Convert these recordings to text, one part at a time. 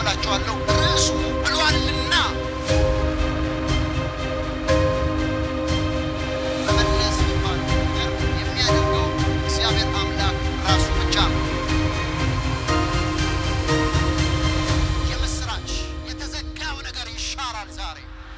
አካፍላችኋለሁ። ርዕሱ ብሏልና መመለስ የሚባለው ነገር የሚያደርገው እግዚአብሔር አምላክ ራሱ ብቻ ነው። የምስራች የተዘጋው ነገር ይሻራል ዛሬ።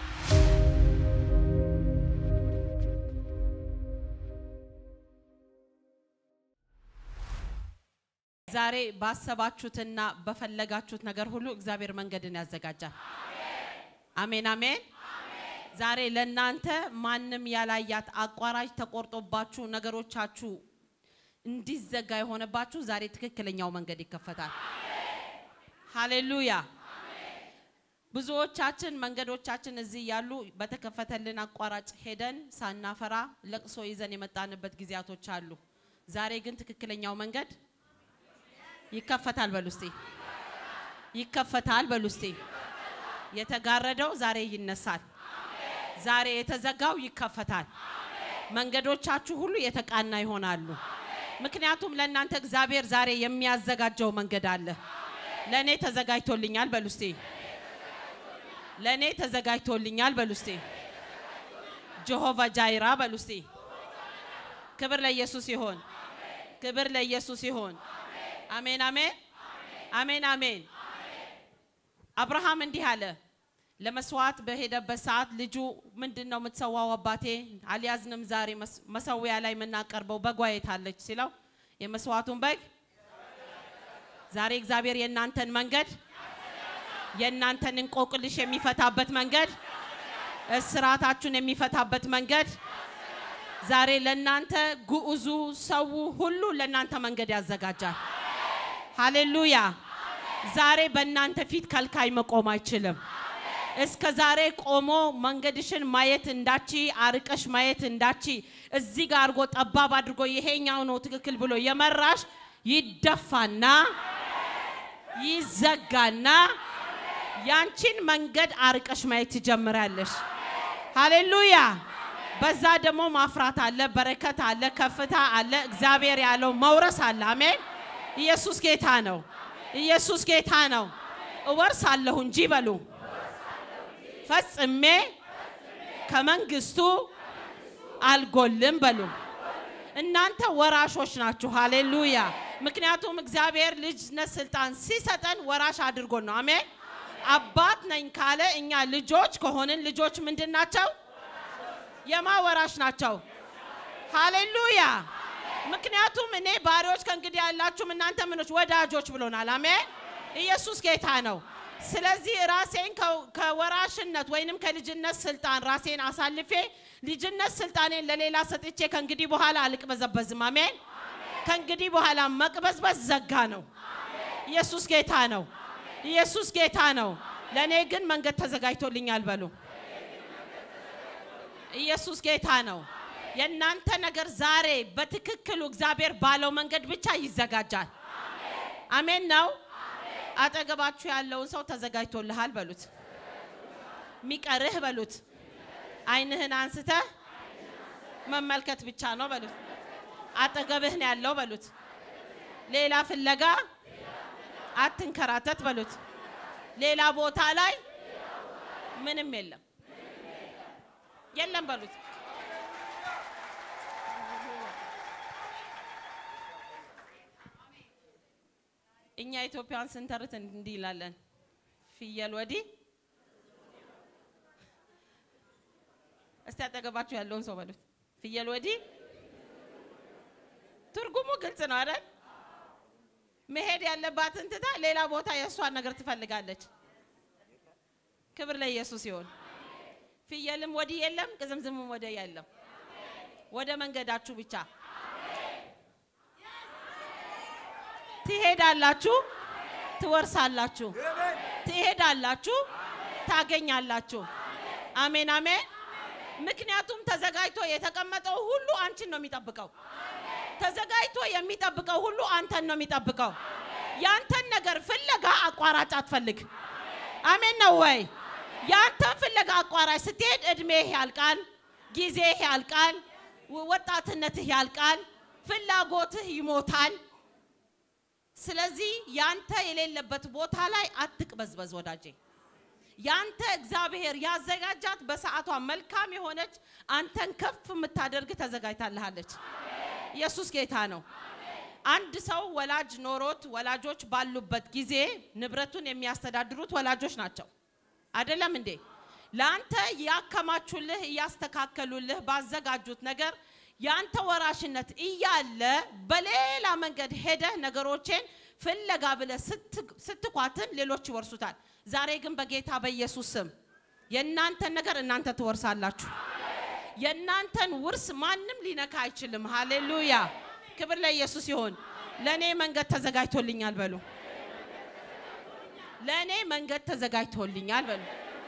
ዛሬ ባሰባችሁትና በፈለጋችሁት ነገር ሁሉ እግዚአብሔር መንገድን ያዘጋጃል። አሜን አሜን። ዛሬ ለእናንተ ማንም ያላያት አቋራጭ ተቆርጦባችሁ ነገሮቻችሁ እንዲዘጋ የሆነባችሁ ዛሬ ትክክለኛው መንገድ ይከፈታል። ሃሌሉያ። ብዙዎቻችን መንገዶቻችን እዚህ ያሉ በተከፈተልን አቋራጭ ሄደን ሳናፈራ ለቅሶ ይዘን የመጣንበት ጊዜያቶች አሉ። ዛሬ ግን ትክክለኛው መንገድ ይከፈታል በሉ እስቲ። ይከፈታል በሉ እስቲ። የተጋረደው ዛሬ ይነሳል። ዛሬ የተዘጋው ይከፈታል። መንገዶቻችሁ ሁሉ የተቃና ይሆናሉ። ምክንያቱም ለእናንተ እግዚአብሔር ዛሬ የሚያዘጋጀው መንገድ አለ። ለእኔ ተዘጋጅቶልኛል በሉ እስቲ። ለእኔ ተዘጋጅቶልኛል በሉ እስቲ። ጀሆቫ ጃይራ በሉ እስቲ። ክብር ለኢየሱስ ይሆን። ክብር ለኢየሱስ ይሆን። አሜን አሜን አሜን አሜን። አብርሃም እንዲህ አለ። ለመስዋዕት በሄደበት ሰዓት ልጁ ምንድን ነው የምትሰዋው አባቴ? አልያዝንም ዛሬ መስ- መሰዊያ ላይ የምናቀርበው በጓ የት አለች ሲለው የመስዋዕቱን በግ ዛሬ እግዚአብሔር የእናንተን መንገድ የእናንተን እንቆቅልሽ የሚፈታበት መንገድ እስራታችሁን የሚፈታበት መንገድ ዛሬ ለእናንተ ጉዑዙ ሰው ሁሉ ለእናንተ መንገድ ያዘጋጃል። ሃሌሉያ! ዛሬ በእናንተ ፊት ከልካይ መቆም አይችልም። እስከ ዛሬ ቆሞ መንገድሽን ማየት እንዳቺ አርቀሽ ማየት እንዳቺ እዚህ ጋር አድርጎ ጠባብ አድርጎ ይሄኛው ነው ትክክል ብሎ የመራሽ ይደፋና ይዘጋና ያንቺን መንገድ አርቀሽ ማየት ትጀምራለሽ። ሃሌሉያ! በዛ ደግሞ ማፍራት አለ፣ በረከት አለ፣ ከፍታ አለ፣ እግዚአብሔር ያለው መውረስ አለ። አሜን። ኢየሱስ ጌታ ነው። ኢየሱስ ጌታ ነው። እወርሳለሁ እንጂ በሉ ፈጽሜ ከመንግስቱ አልጎልም በሉ። እናንተ ወራሾች ናችሁ። ሃሌሉያ! ምክንያቱም እግዚአብሔር ልጅነት ስልጣን ሲሰጠን ወራሽ አድርጎን ነው። አሜን። አባት ነኝ ካለ እኛ ልጆች ከሆንን ልጆች ምንድን ናቸው? የማ ወራሽ ናቸው? ሃሌሉያ! ምክንያቱም እኔ ባሪዎች ከእንግዲህ ያላችሁም እናንተ ምኖች ወዳጆች ብሎናል። አሜን። ኢየሱስ ጌታ ነው። ስለዚህ ራሴን ከ- ከወራሽነት ወይንም ከልጅነት ስልጣን ራሴን አሳልፌ ልጅነት ስልጣኔን ለሌላ ሰጥቼ ከእንግዲህ በኋላ አልቅበዘበዝም። አሜን። ከእንግዲህ በኋላ መቅበዝበዝ ዘጋ ነው። ኢየሱስ ጌታ ነው። ኢየሱስ ጌታ ነው። ለእኔ ግን መንገድ ተዘጋጅቶልኛል በሉ። ኢየሱስ ጌታ ነው። የእናንተ ነገር ዛሬ በትክክሉ እግዚአብሔር ባለው መንገድ ብቻ ይዘጋጃል። አሜን ነው። አጠገባችሁ ያለውን ሰው ተዘጋጅቶልሃል በሉት። ሚቀርህ በሉት። ዓይንህን አንስተህ መመልከት ብቻ ነው በሉት። አጠገብህ ነው ያለው በሉት። ሌላ ፍለጋ አትንከራተት በሉት። ሌላ ቦታ ላይ ምንም የለም የለም በሉት። እኛ ኢትዮጵያን ስንተርት እንዲህ ይላለን፣ ፍየል ወዲህ። እስቲ አጠገባችሁ ያለውን ሰው በሉት፣ ፍየል ወዲህ። ትርጉሙ ግልጽ ነው አይደል? መሄድ ያለባትን ትታ ሌላ ቦታ የእሷን ነገር ትፈልጋለች። ክብር ለኢየሱስ ይሁን። ፍየልም ወዲህ የለም፣ ቅዝምዝምም ወዲህ የለም። ወደ መንገዳችሁ ብቻ ትሄዳላችሁ፣ ትወርሳላችሁ፣ ትሄዳላችሁ፣ ታገኛላችሁ። አሜን አሜን። ምክንያቱም ተዘጋጅቶ የተቀመጠው ሁሉ አንቺን ነው የሚጠብቀው። ተዘጋጅቶ የሚጠብቀው ሁሉ አንተን ነው የሚጠብቀው። ያንተን ነገር ፍለጋ አቋራጭ አትፈልግ። አሜን ነው ወይ? ያንተን ፍለጋ አቋራጭ ስትሄድ እድሜህ ያልቃል፣ ጊዜህ ያልቃል፣ ወጣትነትህ ያልቃል፣ ፍላጎትህ ይሞታል። ስለዚህ ያንተ የሌለበት ቦታ ላይ አትቅበዝበዝ ወዳጄ። ያንተ እግዚአብሔር ያዘጋጃት በሰዓቷ መልካም የሆነች አንተን ከፍ የምታደርግ ተዘጋጅታልሃለች። ኢየሱስ ጌታ ነው። አንድ ሰው ወላጅ ኖሮት ወላጆች ባሉበት ጊዜ ንብረቱን የሚያስተዳድሩት ወላጆች ናቸው። አይደለም እንዴ? ለአንተ ያከማቹልህ እያስተካከሉልህ ባዘጋጁት ነገር ያንተ ወራሽነት እያለ በሌላ መንገድ ሄደህ ነገሮቼን ፍለጋ ብለህ ስትኳትን ሌሎች ይወርሱታል። ዛሬ ግን በጌታ በኢየሱስ ስም የእናንተን ነገር እናንተ ትወርሳላችሁ። የእናንተን ውርስ ማንም ሊነካ አይችልም። ሃሌሉያ! ክብር ለኢየሱስ ይሁን። ለእኔ መንገድ ተዘጋጅቶልኛል በሉ። ለእኔ መንገድ ተዘጋጅቶልኛል በሉ።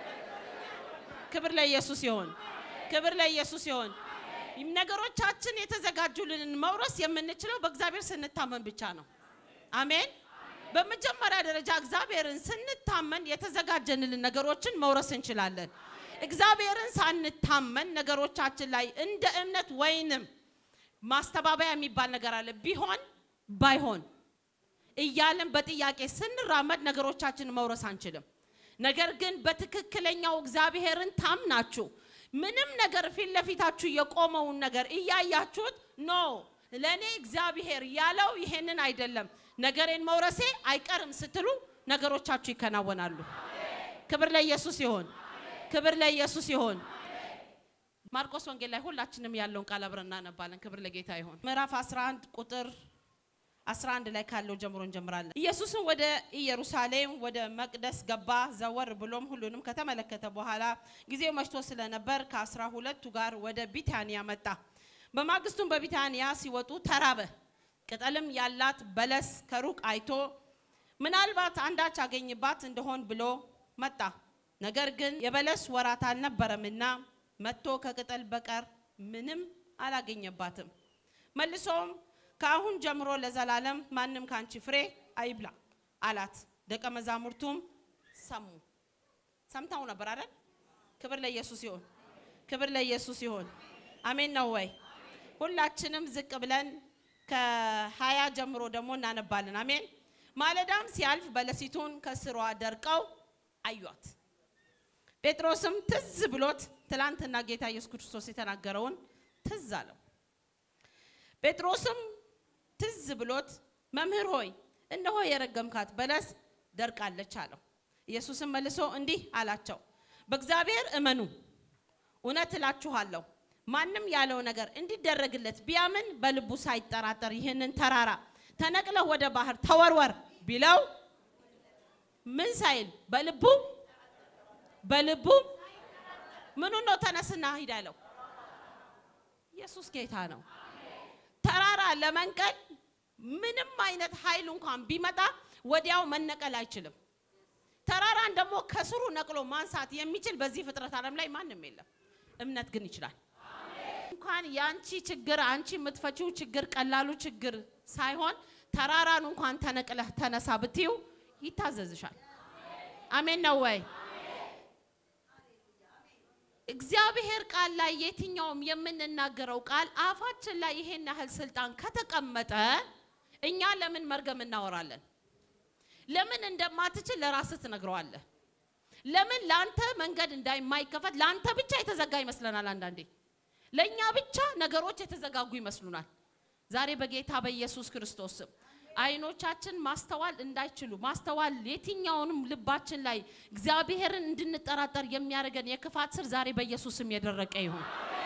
ክብር ለኢየሱስ ይሁን። ክብር ለኢየሱስ ይሁን። ነገሮቻችን የተዘጋጁልንን መውረስ የምንችለው በእግዚአብሔር ስንታመን ብቻ ነው። አሜን። በመጀመሪያ ደረጃ እግዚአብሔርን ስንታመን የተዘጋጀንልን ነገሮችን መውረስ እንችላለን። እግዚአብሔርን ሳንታመን ነገሮቻችን ላይ እንደ እምነት ወይንም ማስተባበያ የሚባል ነገር አለ። ቢሆን ባይሆን እያለን በጥያቄ ስንራመድ ነገሮቻችን መውረስ አንችልም። ነገር ግን በትክክለኛው እግዚአብሔርን ታምናችሁ ምንም ነገር ፊት ለፊታችሁ የቆመውን ነገር እያያችሁት ኖ ለእኔ እግዚአብሔር ያለው ይሄንን አይደለም፣ ነገሬን መውረሴ አይቀርም ስትሉ ነገሮቻችሁ ይከናወናሉ። ክብር ለኢየሱስ ይሆን። ክብር ለኢየሱስ ይሆን። ማርቆስ ወንጌል ላይ ሁላችንም ያለውን ቃል አብረን እናነባለን። ክብር ለጌታ ይሆን። ምዕራፍ 11 ቁጥር 11 ላይ ካለው ጀምሮ እንጀምራለን። ኢየሱስም ወደ ኢየሩሳሌም ወደ መቅደስ ገባ። ዘወር ብሎም ሁሉንም ከተመለከተ በኋላ ጊዜው መሽቶ ስለነበር ከአስራ ሁለቱ ጋር ወደ ቢታንያ መጣ። በማግስቱም በቢታንያ ሲወጡ ተራበ። ቅጠልም ያላት በለስ ከሩቅ አይቶ ምናልባት አንዳች አገኝባት እንደሆን ብሎ መጣ። ነገር ግን የበለስ ወራት አልነበረምና መጥቶ ከቅጠል በቀር ምንም አላገኘባትም። መልሶም ከአሁን ጀምሮ ለዘላለም ማንም ካንቺ ፍሬ አይብላ አላት። ደቀ መዛሙርቱም ሰሙ። ሰምተው ነበር አይደል? ክብር ለኢየሱስ ይሁን። ክብር ለኢየሱስ ይሁን። አሜን ነው ወይ? ሁላችንም ዝቅ ብለን ከሀያ ጀምሮ ደግሞ እናነባለን። አሜን። ማለዳም ሲያልፍ በለሲቱን ከስሯ ደርቀው አዩት። ጴጥሮስም ትዝ ብሎት ትላንትና ጌታ ኢየሱስ ክርስቶስ የተናገረውን ትዝ አለው። ጴጥሮስም ትዝ ብሎት መምህር ሆይ እነሆ የረገምካት በለስ ደርቃለች አለው። ኢየሱስም መልሶ እንዲህ አላቸው፣ በእግዚአብሔር እመኑ። እውነት እላችኋለሁ ማንም ያለው ነገር እንዲደረግለት ቢያምን በልቡ ሳይጠራጠር ይህንን ተራራ ተነቅለህ ወደ ባህር ተወርወር ቢለው ምን ሳይል በልቡ በልቡ ምኑ ነው ተነስና ሂድ ያለው? ኢየሱስ ጌታ ነው። ተራራ ለመንቀል ምንም አይነት ኃይል እንኳን ቢመጣ ወዲያው መነቀል አይችልም። ተራራን ደግሞ ከስሩ ነቅሎ ማንሳት የሚችል በዚህ ፍጥረት ዓለም ላይ ማንም የለም። እምነት ግን ይችላል። እንኳን የአንቺ ችግር አንቺ የምትፈቺው ችግር ቀላሉ ችግር ሳይሆን ተራራን እንኳን ተነቅለህ ተነሳ ብትዩ ይታዘዝሻል። አሜን ነው ወይ? እግዚአብሔር ቃል ላይ የትኛውም የምንናገረው ቃል አፋችን ላይ ይሄን ያህል ስልጣን ከተቀመጠ እኛ ለምን መርገም እናወራለን? ለምን እንደማትችል ለራስህ ትነግረዋለህ? ለምን ለአንተ መንገድ እንዳይማይከፈት ለአንተ ብቻ የተዘጋ ይመስለናል። አንዳንዴ ለእኛ ብቻ ነገሮች የተዘጋጉ ይመስሉናል። ዛሬ በጌታ በኢየሱስ ክርስቶስ ስም አይኖቻችን ማስተዋል እንዳይችሉ ማስተዋል የትኛውንም ልባችን ላይ እግዚአብሔርን እንድንጠራጠር የሚያደርገን የክፋት ስር ዛሬ በኢየሱስ ስም የደረቀ ይሁን።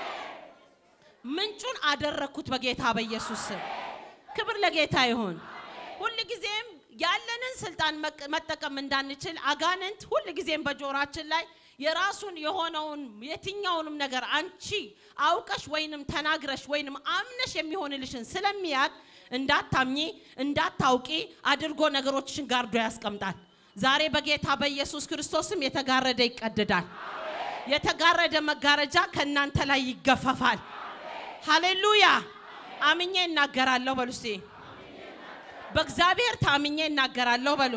ምንጩን አደረግኩት በጌታ በኢየሱስ ስም። ክብር ለጌታ ይሁን። ሁል ጊዜም ያለንን ስልጣን መጠቀም እንዳንችል አጋንንት ሁል ጊዜም በጆሯችን ላይ የራሱን የሆነውን የትኛውንም ነገር አንቺ አውቀሽ ወይንም ተናግረሽ ወይንም አምነሽ የሚሆንልሽን ስለሚያቅ እንዳታምኚ እንዳታውቂ አድርጎ ነገሮችሽን ጋርዶ ያስቀምጣል። ዛሬ በጌታ በኢየሱስ ክርስቶስም የተጋረደ ይቀድዳል። የተጋረደ መጋረጃ ከእናንተ ላይ ይገፈፋል። ሃሌሉያ! አምኜ እናገራለሁ በሉ እስቲ። በእግዚአብሔር ታምኜ እናገራለሁ በሉ።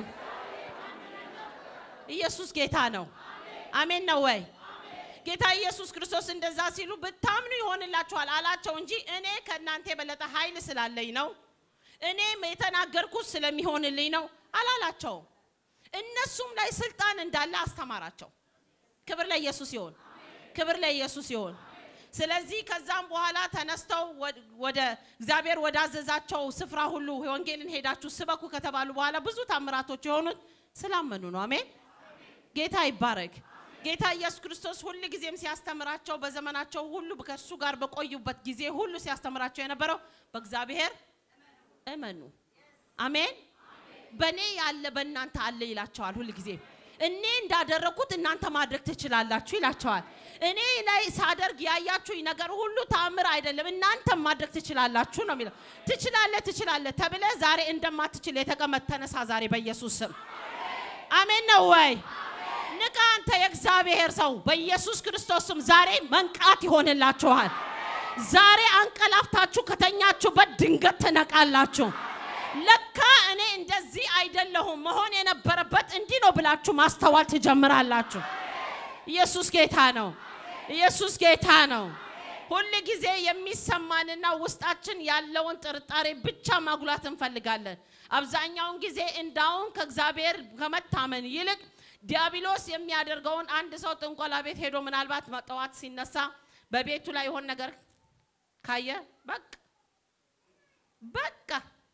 ኢየሱስ ጌታ ነው። አሜን ነው ወይ? ጌታ ኢየሱስ ክርስቶስ እንደዛ ሲሉ ብታምኑ ይሆንላችኋል አላቸው እንጂ እኔ ከእናንተ የበለጠ ኃይል ስላለኝ ነው። እኔም የተናገርኩት ስለሚሆንልኝ ነው አላላቸውም። እነሱም ላይ ስልጣን እንዳለ አስተማራቸው። ክብር ለኢየሱስ ይሆን፣ ክብር ለኢየሱስ ይሆን። ስለዚህ ከዛም በኋላ ተነስተው ወድ- ወደ እግዚአብሔር ወዳዘዛቸው ስፍራ ሁሉ ወንጌልን ሄዳችሁ ስበኩ ከተባሉ በኋላ ብዙ ታምራቶች የሆኑት ስላመኑ ነው። አሜን። ጌታ ይባረክ። ጌታ ኢየሱስ ክርስቶስ ሁል ጊዜም ሲያስተምራቸው በዘመናቸው ሁሉ ከእርሱ ጋር በቆዩበት ጊዜ ሁሉ ሲያስተምራቸው የነበረው በእግዚአብሔር እመኑ። አሜን። በእኔ ያለ በእናንተ አለ ይላቸዋል። ሁል ጊዜ እኔ እንዳደረግኩት እናንተ ማድረግ ትችላላችሁ ይላቸዋል። እኔ ላይ ሳደርግ ያያችሁኝ ነገር ሁሉ ታምር አይደለም፣ እናንተም ማድረግ ትችላላችሁ ነው የሚለው። ትችላለህ፣ ትችላለህ ተብለ ዛሬ እንደማትችል የተቀመጥ ተነሳ ዛሬ በኢየሱስ ስም። አሜን ነው ወይ? ንቃ አንተ የእግዚአብሔር ሰው በኢየሱስ ክርስቶስ ስም ዛሬ መንቃት ይሆንላችኋል። ዛሬ አንቀላፍታችሁ ከተኛችሁበት ድንገት ትነቃላችሁ። ለካ እኔ እንደዚህ አይደለሁም መሆን የነበረበት እንዲህ ነው ብላችሁ ማስተዋል ትጀምራላችሁ። ኢየሱስ ጌታ ነው። ኢየሱስ ጌታ ነው። ሁል ጊዜ የሚሰማንና ውስጣችን ያለውን ጥርጣሬ ብቻ ማጉላት እንፈልጋለን። አብዛኛውን ጊዜ እንዳውም ከእግዚአብሔር ከመታመን ይልቅ ዲያብሎስ የሚያደርገውን አንድ ሰው ጥንቆላ ቤት ሄዶ ምናልባት ጠዋት ሲነሳ በቤቱ ላይ የሆን ነገር ካየ በቃ በቃ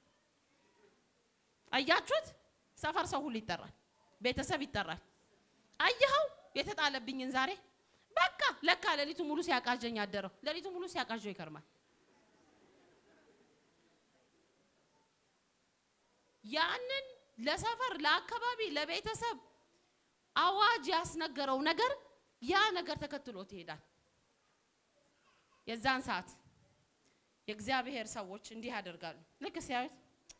አያችሁት፣ ሰፈር ሰው ሁሉ ይጠራል፣ ቤተሰብ ይጠራል። አየኸው የተጣለብኝን ዛሬ በቃ ለካ ሌሊቱ ሙሉ ሲያቃዠኝ አደረው። ሌሊቱ ሙሉ ሲያቃዠው ይከርማል። ያንን ለሰፈር ለአካባቢ ለቤተሰብ አዋጅ ያስነገረው ነገር ያ ነገር ተከትሎት ይሄዳል። የዛን ሰዓት የእግዚአብሔር ሰዎች እንዲህ ያደርጋሉ። ልክ ሲያዩት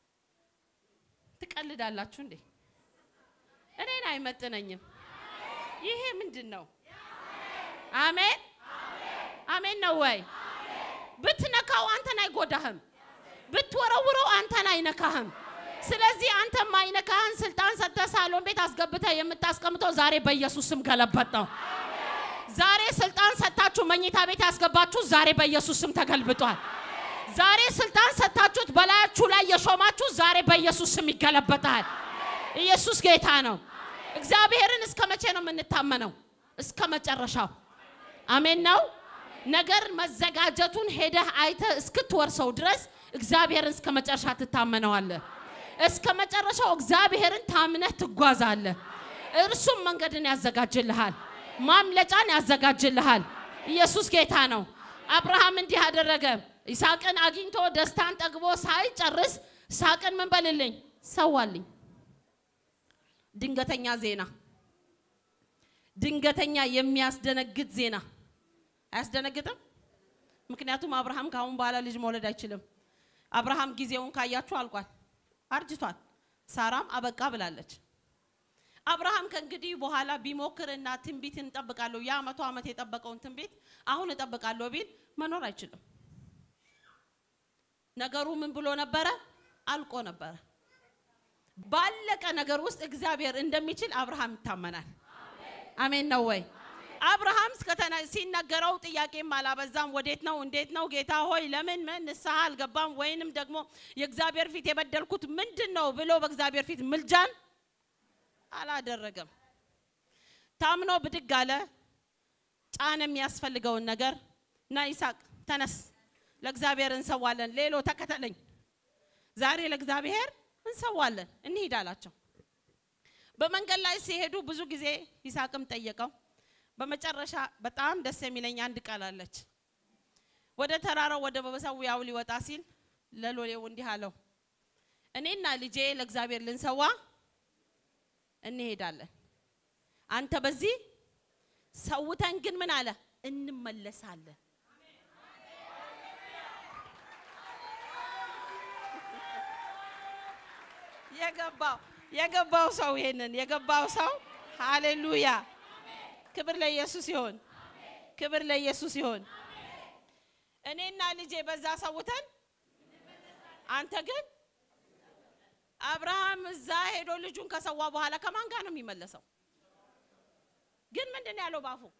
ትቀልዳላችሁ እንዴ? እኔን አይመጥነኝም። ይሄ ምንድን ነው? አሜን አሜን ነው ወይ? ብትነካው አንተን አይጎዳህም፣ ብትወረውረው አንተን አይነካህም። ስለዚህ አንተ ማይነካህን ስልጣን ሰጥተህ ሳሎን ቤት አስገብተህ የምታስቀምጠው ዛሬ በኢየሱስ ስም ገለበጥ ነው። ዛሬ ስልጣን ሰጥታችሁ መኝታ ቤት ያስገባችሁ ዛሬ በኢየሱስ ስም ተገልብጧል። ዛሬ ስልጣን ሰጥታችሁት በላያችሁ ላይ የሾማችሁ ዛሬ በኢየሱስ ስም ይገለበጣል። ኢየሱስ ጌታ ነው። እግዚአብሔርን እስከ መቼ ነው የምንታመነው? እስከ መጨረሻው። አሜን ነው። ነገር መዘጋጀቱን ሄደህ አይተህ እስክትወርሰው ድረስ እግዚአብሔርን እስከ መጨረሻ ትታመነዋለህ። እስከ መጨረሻው እግዚአብሔርን ታምነህ ትጓዛለህ። እርሱም መንገድን ያዘጋጅልሃል፣ ማምለጫን ያዘጋጅልሃል። ኢየሱስ ጌታ ነው። አብርሃም እንዲህ አደረገ። ይስሐቅን አግኝቶ ደስታን ጠግቦ ሳይጨርስ ይስሐቅን ምን በልልኝ ሰዋልኝ። ድንገተኛ ዜና፣ ድንገተኛ የሚያስደነግጥ ዜና አያስደነግጥም? ምክንያቱም አብርሃም ከአሁን በኋላ ልጅ መውለድ አይችልም። አብርሃም ጊዜውን ካያችሁ አልቋል፣ አርጅቷል። ሳራም አበቃ ብላለች። አብርሃም ከእንግዲህ በኋላ ቢሞክርና ትንቢት እንጠብቃለሁ ያ መቶ ዓመት የጠበቀውን ትንቢት አሁን እጠብቃለሁ ቢል መኖር አይችልም። ነገሩ ምን ብሎ ነበረ? አልቆ ነበረ። ባለቀ ነገር ውስጥ እግዚአብሔር እንደሚችል አብርሃም ይታመናል። አሜን ነው ወይ? አብርሃም እስከተና ሲነገረው ጥያቄም አላበዛም። ወዴት ነው? እንዴት ነው? ጌታ ሆይ ለምን ምን ንስሐ አልገባም? ወይንም ደግሞ የእግዚአብሔር ፊት የበደልኩት ምንድን ነው ብሎ በእግዚአብሔር ፊት ምልጃን አላደረገም። ታምኖ ብድግ አለ። ጫን የሚያስፈልገውን ነገር እና ይስሐቅ ተነስ፣ ለእግዚአብሔር እንሰዋለን። ሌሎ ተከተለኝ፣ ዛሬ ለእግዚአብሔር እንሰዋለን፣ እንሂድ አላቸው። በመንገድ ላይ ሲሄዱ ብዙ ጊዜ ይስሐቅም ጠየቀው። በመጨረሻ በጣም ደስ የሚለኝ አንድ ቃል አለች። ወደ ተራራው ወደ መሰዊያው ሊወጣ ሲል ለሎሌው እንዲህ አለው፣ እኔና ልጄ ለእግዚአብሔር ልንሰዋ እንሄዳለን። አንተ በዚህ ሰውተን ግን ምን አለ እንመለሳለን። የገባው የገባው ሰው ይሄንን የገባው ሰው ሃሌሉያ፣ ክብር ለኢየሱስ ይሆን፣ ክብር ለኢየሱስ ይሆን። እኔና ልጄ በዛ ሰውተን አንተ ግን አብርሃም እዛ ሄዶ ልጁን ከሰዋ በኋላ ከማን ጋር ነው የሚመለሰው? ግን ምንድን ነው ያለው ባፉ?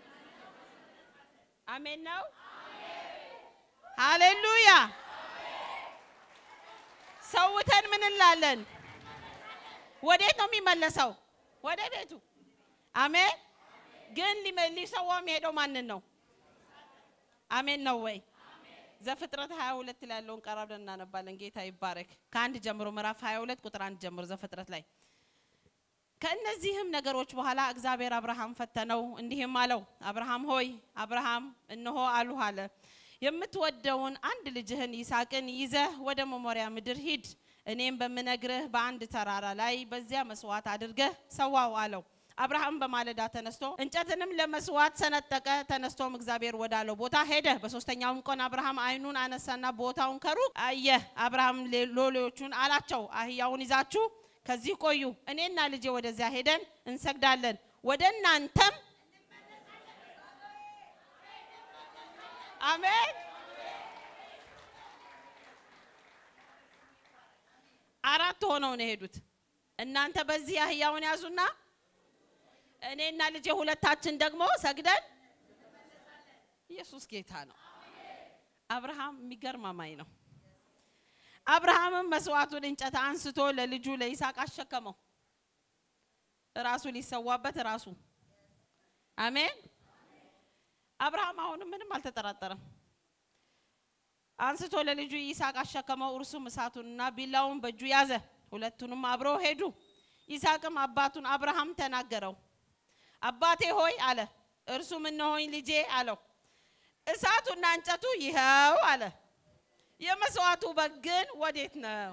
አሜን ነው። ሃሌሉያ። ሰውተን ምን እንላለን? ወዴት ነው የሚመለሰው? ወደ ቤቱ። አሜን። ግን ሊመ- ሊሰዋው የሚሄደው ማንን ነው? አሜን ነው ወይ? ዘፍጥረት 22 ላይ ያለውን ቀራ ብለን እናነባለን። ጌታ ይባረክ። ከአንድ ጀምሮ ምዕራፍ 22 ቁጥር አንድ ጀምሮ ዘፍጥረት ላይ ከእነዚህም ነገሮች በኋላ እግዚአብሔር አብርሃም ፈተነው፣ እንዲህም አለው፣ አብርሃም ሆይ አብርሃም እነሆ አሉህ አለ። የምትወደውን አንድ ልጅህን ይስሐቅን ይዘህ ወደ መሞሪያ ምድር ሂድ፣ እኔም በምነግርህ በአንድ ተራራ ላይ በዚያ መስዋዕት አድርገህ ሰዋው አለው። አብርሃም በማለዳ ተነስቶ እንጨትንም ለመስዋዕት ሰነጠቀ። ተነስቶም እግዚአብሔር ወዳለው ቦታ ሄደ። በሶስተኛውም ቀን አብርሃም ዓይኑን አነሳና ቦታውን ከሩቅ አየ። አብርሃም ሌ- ሎሌዎቹን አላቸው፣ አህያውን ይዛችሁ ከዚህ ቆዩ፣ እኔና ልጄ ወደዚያ ሄደን እንሰግዳለን፣ ወደ እናንተም አሜን። አራት ሆነው ነው የሄዱት። እናንተ በዚህ አህያውን ያዙና እኔና ልጄ ሁለታችን ደግሞ ሰግደን ኢየሱስ ጌታ ነው። አብርሃም የሚገርም አማኝ ነው። አብርሃምም መስዋዕቱን እንጨት አንስቶ ለልጁ ለይስሐቅ አሸከመው። ራሱ ሊሰዋበት ራሱ አሜን። አብርሃም አሁንም ምንም አልተጠራጠረም። አንስቶ ለልጁ ይስሐቅ አሸከመው። እርሱም እሳቱንና ቢላውን በእጁ ያዘ። ሁለቱንም አብረው ሄዱ። ይስሐቅም አባቱን አብርሃም ተናገረው። አባቴ ሆይ አለ። እርሱም እነሆኝ ልጄ አለው። እሳቱና እንጨቱ ይኸው አለ። የመስዋዕቱ በግ ግን ወዴት ነው?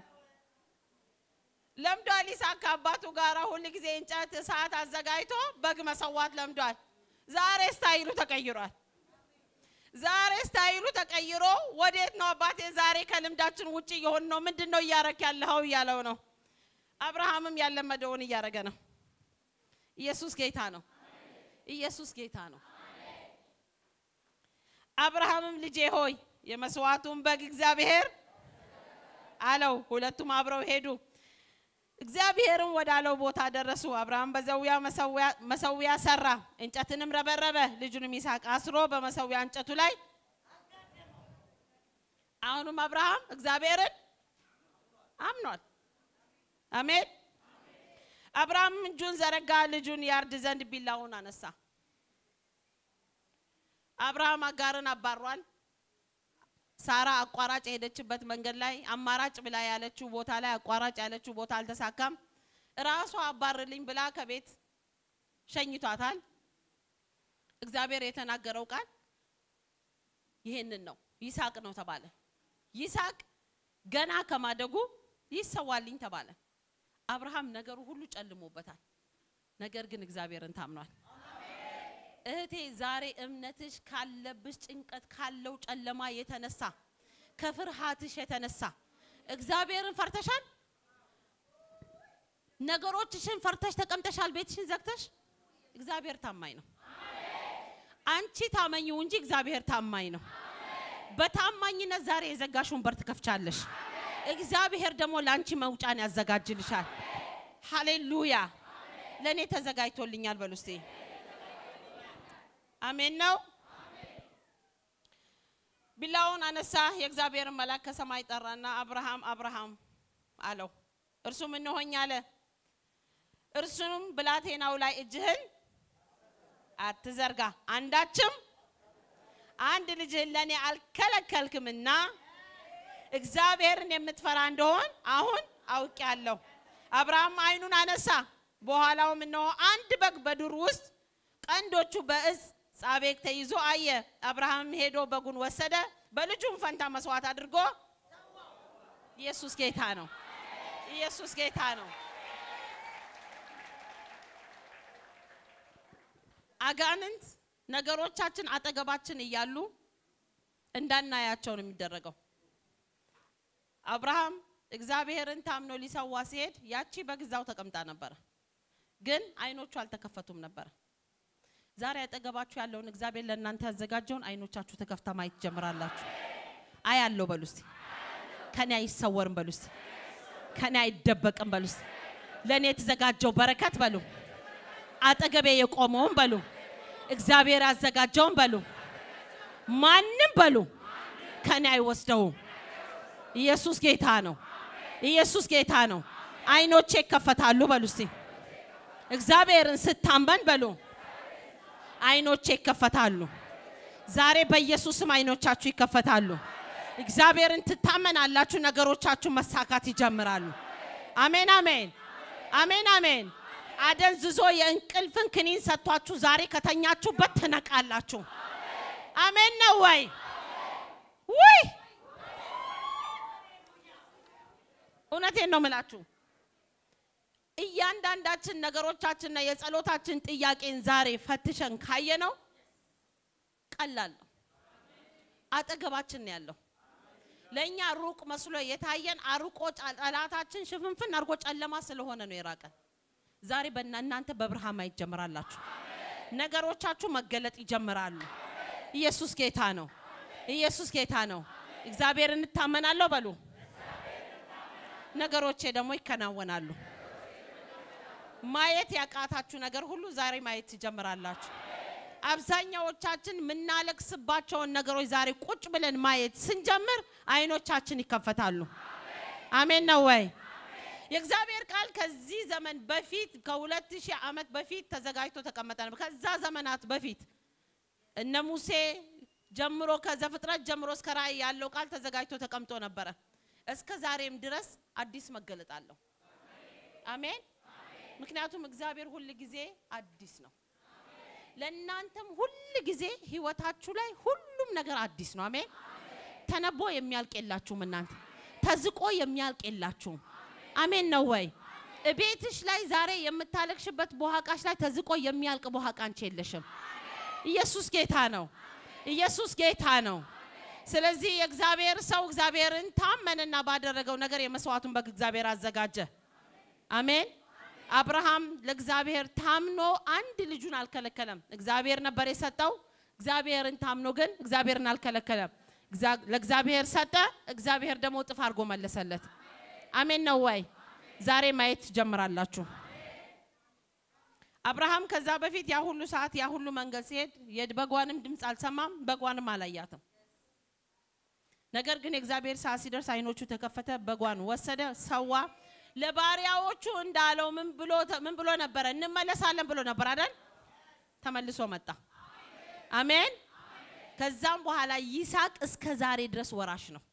ለምዷል። ይስሐቅ ከአባቱ ጋር ሁል ጊዜ እንጨት እሳት አዘጋጅቶ በግ መሰዋት ለምዷል። ዛሬ ስታይሉ ተቀይሯል። ዛሬ ስታይሉ ተቀይሮ ወዴት ነው አባቴ? ዛሬ ከልምዳችን ውጭ የሆን ነው። ምንድን ነው እያረክ ያለኸው እያለው ነው። አብርሃምም ያለመደውን እያረገ ነው። ኢየሱስ ጌታ ነው። ኢየሱስ ጌታ ነው። አብርሃምም ልጄ ሆይ የመስዋዕቱን በግ እግዚአብሔር አለው። ሁለቱም አብረው ሄዱ። እግዚአብሔርም ወዳለው ቦታ ደረሱ። አብርሃም በዘዊያ መሰዊያ ሰራ፣ እንጨትንም ረበረበ። ልጁንም ይስሐቅ አስሮ በመሰዊያ እንጨቱ ላይ አሁንም አብርሃም እግዚአብሔርን አምኗል። አሜን። አብርሃም እጁን ዘረጋ፣ ልጁን ያርድ ዘንድ ቢላውን አነሳ። አብርሃም አጋርን አባሯል። ሳራ አቋራጭ የሄደችበት መንገድ ላይ አማራጭ ብላ ያለችው ቦታ ላይ አቋራጭ ያለችው ቦታ አልተሳካም። ራሷ አባርልኝ ብላ ከቤት ሸኝቷታል። እግዚአብሔር የተናገረው ቃል ይሄንን ነው። ይስሐቅ ነው ተባለ። ይስሐቅ ገና ከማደጉ ይሰዋልኝ ተባለ። አብርሃም ነገሩ ሁሉ ጨልሞበታል። ነገር ግን እግዚአብሔርን ታምኗል። እህቴ ዛሬ እምነትሽ ካለብሽ ጭንቀት ካለው ጨለማ የተነሳ ከፍርሃትሽ የተነሳ እግዚአብሔርን ፈርተሻል። ነገሮችሽን ፈርተሽ ተቀምጠሻል። ቤትሽን ዘግተሽ እግዚአብሔር ታማኝ ነው። አንቺ ታመኚው እንጂ እግዚአብሔር ታማኝ ነው። በታማኝነት ዛሬ የዘጋሽውን በር ትከፍቻለሽ። እግዚአብሔር ደግሞ ለአንቺ መውጫን ያዘጋጅልሻል። ሃሌሉያ! ለእኔ ተዘጋጅቶልኛል በሉ እስቲ። አሜን ነው። ቢላውን አነሳ። የእግዚአብሔርን መልአክ ከሰማይ ጠራና አብርሃም አብርሃም አለው። እርሱም እነሆኝ አለ። እርሱም ብላቴናው ላይ እጅህን አትዘርጋ፣ አንዳችም አንድ ልጅህን ለእኔ አልከለከልክምና እግዚአብሔርን የምትፈራ እንደሆን አሁን አውቄአለሁ። አብርሃም ዓይኑን አነሳ፣ በኋላውም እነሆ አንድ በግ በዱር ውስጥ ቀንዶቹ በእጽ ጻቤቅ ተይዞ አየ። አብርሃም ሄዶ በጉን ወሰደ፣ በልጁም ፈንታ መስዋዕት አድርጎ ኢየሱስ ጌታ ነው። ኢየሱስ ጌታ ነው። አጋንንት ነገሮቻችን አጠገባችን እያሉ እንዳናያቸው ነው የሚደረገው። አብርሃም እግዚአብሔርን ታምኖ ሊሰዋ ሲሄድ ያቺ በግዛው ተቀምጣ ነበረ፣ ግን አይኖቹ አልተከፈቱም ነበረ። ዛሬ አጠገባችሁ ያለውን እግዚአብሔር ለእናንተ ያዘጋጀውን አይኖቻችሁ ተከፍታ ማየት ጀምራላችሁ። አያለው በሉ እስቲ። ከኔ አይሰወርም በሉ እስቲ። ከኔ አይደበቅም በሉ እስቲ። ለእኔ የተዘጋጀው በረከት በሉ፣ አጠገቤ የቆመውን በሉ፣ እግዚአብሔር ያዘጋጀውን በሉ፣ ማንም በሉ ከኔ አይወስደውም። ኢየሱስ ጌታ ነው። ኢየሱስ ጌታ ነው። አይኖቼ ይከፈታሉ በሉ እስቲ። እግዚአብሔርን ስታመን በሉ አይኖቼ ይከፈታሉ። ዛሬ በኢየሱስም አይኖቻችሁ ይከፈታሉ። እግዚአብሔርን ትታመናላችሁ፣ ነገሮቻችሁ መሳካት ይጀምራሉ። አሜን አሜን አሜን አሜን። አደንዝዞ የእንቅልፍን ክኒን ሰጥቷችሁ ዛሬ ከተኛችሁበት ትነቃላችሁ። አሜን ነው ወይ? ውይ እውነቴን ነው ምላችሁ። እያንዳንዳችን ነገሮቻችንና የጸሎታችን ጥያቄን ዛሬ ፈትሸን ካየነው ቀላል ነው። አጠገባችን ነው ያለው። ለእኛ ሩቅ መስሎ የታየን አርቆ ጠላታችን ሽፍንፍን አድርጎ ጨለማ ስለሆነ ነው የራቀን። ዛሬ በእናንተ በብርሃን ማየት ጀምራላችሁ። ነገሮቻችሁ መገለጥ ይጀምራሉ። ኢየሱስ ጌታ ነው። ኢየሱስ ጌታ ነው። እግዚአብሔር እንታመናለሁ በሉ። ነገሮቼ ደግሞ ይከናወናሉ። ማየት ያቃታችሁ ነገር ሁሉ ዛሬ ማየት ትጀምራላችሁ። አብዛኛዎቻችን የምናለቅስባቸውን ነገሮች ዛሬ ቁጭ ብለን ማየት ስንጀምር አይኖቻችን ይከፈታሉ። አሜን ነው ወይ? የእግዚአብሔር ቃል ከዚህ ዘመን በፊት ከሁለት ሺህ ዓመት በፊት ተዘጋጅቶ ተቀመጠ ነበር። ከዛ ዘመናት በፊት እነ ሙሴ ጀምሮ ከዘፍጥረት ጀምሮ እስከ ራእይ ያለው ቃል ተዘጋጅቶ ተቀምጦ ነበረ። እስከ ዛሬም ድረስ አዲስ መገለጥ አለው። አሜን። ምክንያቱም እግዚአብሔር ሁል ጊዜ አዲስ ነው። ለእናንተም ሁል ጊዜ ህይወታችሁ ላይ ሁሉም ነገር አዲስ ነው። አሜን። ተነቦ የሚያልቅ የላችሁም። እናንተ ተዝቆ የሚያልቅ የላችሁም። አሜን ነው ወይ? እቤትሽ ላይ ዛሬ የምታለቅሽበት በኋቃሽ ላይ ተዝቆ የሚያልቅ በኋቃ አንቺ የለሽም። ኢየሱስ ጌታ ነው። ኢየሱስ ጌታ ነው። ስለዚህ የእግዚአብሔር ሰው እግዚአብሔርን ታመንና ባደረገው ነገር የመስዋዕቱን በግ እግዚአብሔር አዘጋጀ። አሜን። አብርሃም ለእግዚአብሔር ታምኖ አንድ ልጁን አልከለከለም። እግዚአብሔር ነበር የሰጠው። እግዚአብሔርን ታምኖ ግን እግዚአብሔርን አልከለከለም። ለእግዚአብሔር ሰጠ። እግዚአብሔር ደግሞ እጥፍ አድርጎ መለሰለት። አሜን ነው ወይ? ዛሬ ማየት ትጀምራላችሁ። አብርሃም ከዛ በፊት ያ ሁሉ ሰዓት ያ ሁሉ መንገድ ሲሄድ የበጓንም ድምፅ አልሰማም፣ በጓንም አላያትም። ነገር ግን የእግዚአብሔር ሰዓት ሲደርስ አይኖቹ ተከፈተ፣ በጓን ወሰደ፣ ሰዋ። ለባሪያዎቹ እንዳለው ምን ብሎ ምን ብሎ ነበረ? እንመለሳለን ብሎ ነበር አይደል? ተመልሶ መጣ። አሜን። ከዛም በኋላ ይስሐቅ እስከ ዛሬ ድረስ ወራሽ ነው።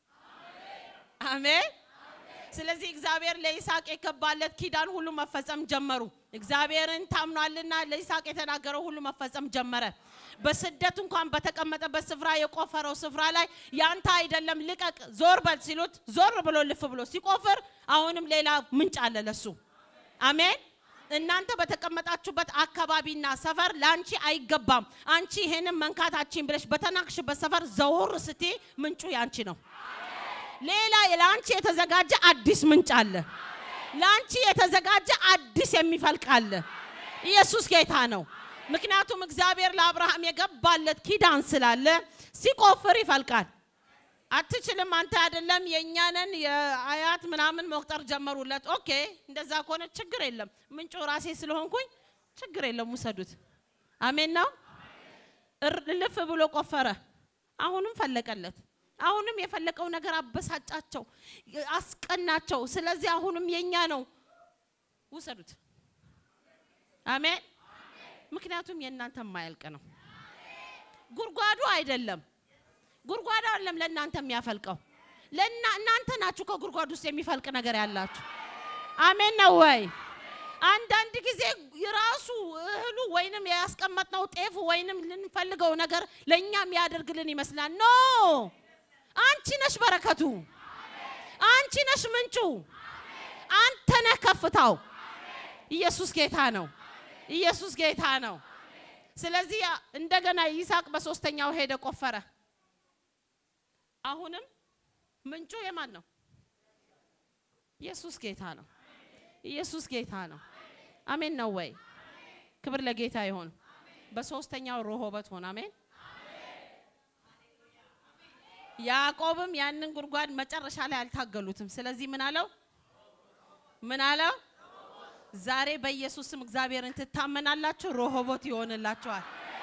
አሜን። ስለዚህ እግዚአብሔር ለይስሐቅ የገባለት ኪዳን ሁሉ መፈጸም ጀመሩ። እግዚአብሔርን ታምኗልና ለይስሐቅ የተናገረው ሁሉ መፈጸም ጀመረ። በስደት እንኳን በተቀመጠበት ስፍራ የቆፈረው ስፍራ ላይ ያንተ አይደለም ልቀቅ፣ ዞር በል ሲሉት ዞር ብሎ ልፍ ብሎ ሲቆፍር አሁንም ሌላ ምንጭ አለ ለሱ። አሜን። እናንተ በተቀመጣችሁበት አካባቢና ሰፈር ለአንቺ አይገባም። አንቺ ይሄንን መንካታችን ብለሽ በተናቅሽበት ሰፈር ዘውር ስቴ ምንጩ ያንቺ ነው። ሌላ ለአንቺ የተዘጋጀ አዲስ ምንጭ አለ። ለአንቺ የተዘጋጀ አዲስ የሚፈልቅ አለ። ኢየሱስ ጌታ ነው። ምክንያቱም እግዚአብሔር ለአብርሃም የገባለት ኪዳን ስላለ ሲቆፍር ይፈልቃል። አትችልም አንተ አይደለም የእኛንን የአያት ምናምን መቁጠር ጀመሩለት። ኦኬ እንደዛ ከሆነ ችግር የለም ምንጩ ራሴ ስለሆንኩኝ ችግር የለም ውሰዱት። አሜን ነው። ልፍ ብሎ ቆፈረ። አሁንም ፈለቀለት። አሁንም የፈለቀው ነገር አበሳጫቸው፣ አስቀናቸው። ስለዚህ አሁንም የኛ ነው ውሰዱት። አሜን። ምክንያቱም የእናንተ የማያልቅ ነው። ጉድጓዱ አይደለም ጉድጓዱ አይደለም ለእናንተ የሚያፈልቀው ለና እናንተ ናችሁ ከጉድጓድ ውስጥ የሚፈልቅ ነገር ያላችሁ። አሜን ነው ወይ? አንዳንድ ጊዜ ራሱ እህሉ ወይንም ያስቀመጥነው ጤፉ ወይንም ልንፈልገው ነገር ለእኛ የሚያደርግልን ይመስላል። ኖ አንቺ ነሽ በረከቱ፣ አንቺ ነሽ ምንጩ፣ አንተ ነህ ከፍታው። ኢየሱስ ጌታ ነው። ኢየሱስ ጌታ ነው። ስለዚህ እንደገና ይስሐቅ በሶስተኛው ሄደ ቆፈረ። አሁንም ምንጩ የማን ነው? ኢየሱስ ጌታ ነው። ኢየሱስ ጌታ ነው። አሜን ነው ወይ? ክብር ለጌታ ይሁን። በሶስተኛው ሮሆበት ሆነ። አሜን። ያዕቆብም ያንን ጉድጓድ መጨረሻ ላይ አልታገሉትም። ስለዚህ ምን አለው? ምን አለው? ዛሬ በኢየሱስም እግዚአብሔርን ትታመናላችሁ፣ ሮሆቦት ይሆንላችኋል።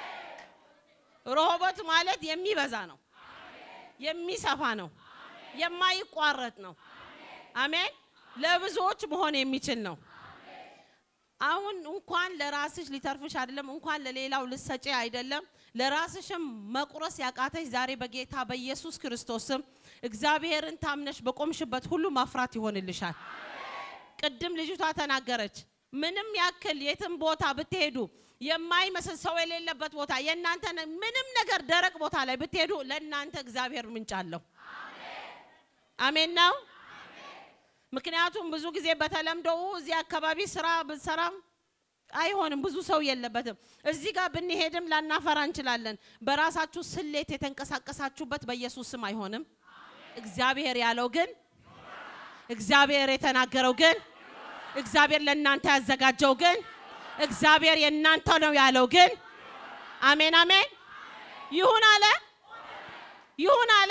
ሮሆቦት ማለት የሚበዛ ነው፣ የሚሰፋ ነው፣ የማይቋረጥ ነው። አሜን። ለብዙዎች መሆን የሚችል ነው። አሁን እንኳን ለራስሽ ሊተርፍሽ አይደለም፣ እንኳን ለሌላው ልሰጪ አይደለም፣ ለራስሽም መቁረስ ያቃተሽ ዛሬ በጌታ በኢየሱስ ክርስቶስ ስም እግዚአብሔርን ታምነሽ በቆምሽበት ሁሉ ማፍራት ይሆንልሻል። ቅድም ልጅቷ ተናገረች። ምንም ያክል የትም ቦታ ብትሄዱ የማይመስል ሰው የሌለበት ቦታ የእናንተ ምንም ነገር ደረቅ ቦታ ላይ ብትሄዱ ለእናንተ እግዚአብሔር ምንጭ አለው። አሜን ነው። ምክንያቱም ብዙ ጊዜ በተለምዶ እዚህ አካባቢ ስራ ብንሰራም አይሆንም፣ ብዙ ሰው የለበትም። እዚህ ጋር ብንሄድም ላናፈራ እንችላለን። በራሳችሁ ስሌት የተንቀሳቀሳችሁበት በኢየሱስ ስም አይሆንም። እግዚአብሔር ያለው ግን እግዚአብሔር የተናገረው ግን እግዚአብሔር ለእናንተ ያዘጋጀው ግን እግዚአብሔር የእናንተ ነው ያለው ግን አሜን አሜን ይሁን አለ ይሁን አለ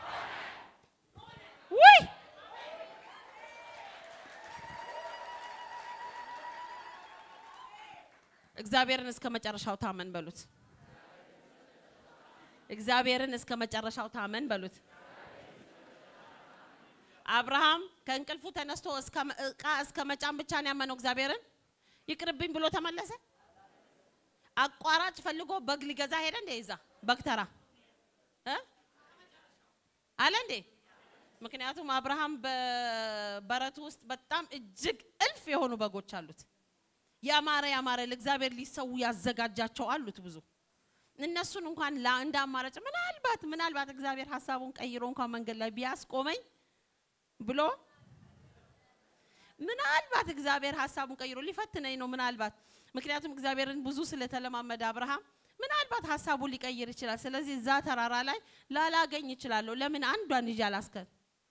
ውይ እግዚአብሔርን እስከ መጨረሻው ታመን በሉት። እግዚአብሔርን እስከ መጨረሻው ታመን በሉት። አብርሃም ከእንቅልፉ ተነስቶ እቃ እስከ መጫን ብቻ ነው ያመነው እግዚአብሔርን። ይቅርብኝ ብሎ ተመለሰ። አቋራጭ ፈልጎ በግ ሊገዛ ሄደ። እንዴ ይዛ በግ ተራ እ አለ እንዴ። ምክንያቱም አብርሃም በበረቱ ውስጥ በጣም እጅግ እልፍ የሆኑ በጎች አሉት። ያማረ ያማረ ለእግዚአብሔር ሊሰዉ ያዘጋጃቸው አሉት ብዙ። እነሱን እንኳን እንደ አማራጭ ምናልባት ምናልባት እግዚአብሔር ሀሳቡን ቀይሮ እንኳን መንገድ ላይ ቢያስቆመኝ ብሎ ምናልባት እግዚአብሔር ሀሳቡን ቀይሮ ሊፈትነኝ ነው ምናልባት ምክንያቱም እግዚአብሔርን ብዙ ስለተለማመደ አብርሃም ምናልባት ሀሳቡን ሊቀይር ይችላል። ስለዚህ እዛ ተራራ ላይ ላላገኝ ይችላለሁ። ለምን አንዷን ይዤ አላስከት?